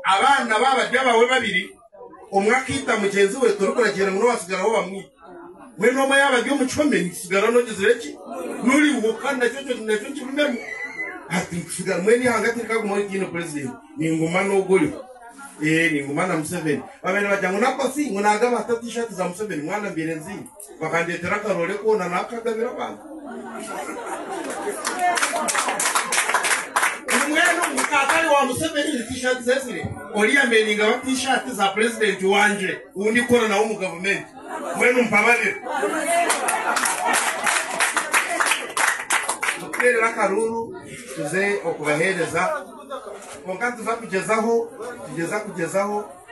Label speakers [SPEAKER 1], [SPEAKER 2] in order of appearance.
[SPEAKER 1] abana babajya bawe babiri umwe akita mugenzi we turukuragenda muno wasigara aho bamwita we noma yabajya umucome nisigara nogezire ki nuri buka nacyo cyo nacyo kibimemo ati sigara mwe ni hagati kaguma ikino president ni ngoma nogoyo eh ni ngoma na Museveni babene bajya ngo nako si ngo naga batatu ishati za Museveni mwana mbere nzi bakandetera karole kona nakagabira abantu umwene umukatari wa Museveni ni t-shirt zesire oriya meninga wa t-shirt za president wanje undi kora nawo mu government mwene umpabarira tukerera akaruru tuze okubahereza konka tuza kugezaho tugeza kugezaho